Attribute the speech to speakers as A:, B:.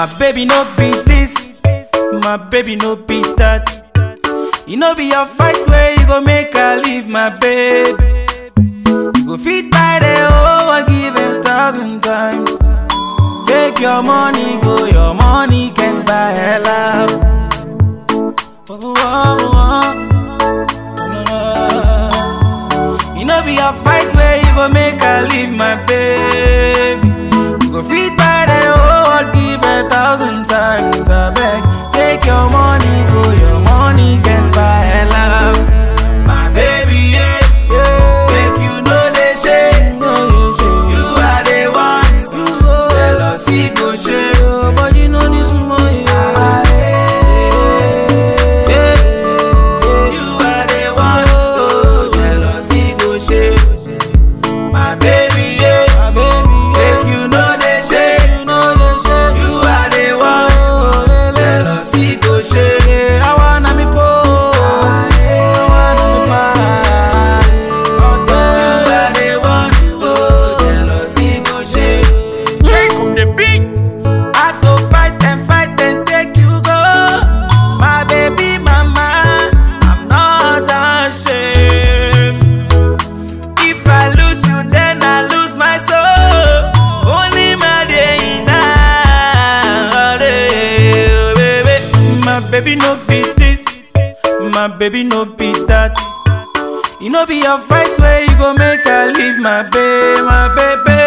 A: My baby no be this, my baby no be that. You know be your fight where you go make her leave my baby. You go fit by the oh I give a thousand times. Take your money, go your money can't buy her love. Oh, oh, oh. You know be a fight where you go make her leave my baby. You go fit by the whole give a thousand times. I beg, take your money, go your money can't buy her love. My baby, yeah, yeah. Make you know they shade. You are the one. Jealousy go shade. But you know this woman, yeah. yeah. You are the one. Oh, jealousy go shade. My baby, yeah. My baby, Make you know they shade. You know they shade. You are the one. Oh, baby. Jealousy go shade. I wanna be poor. I wanna be mine. You are the one. Oh, jealousy go shade.
B: Check on the beat.
A: I go fight and fight and take you go. My baby mama, I'm not ashamed. If I lose you, then I lose my soul. Only my day now, oh, baby. My baby no be this, my baby no be that. You know be your fight where you go make her leave my baby, my baby.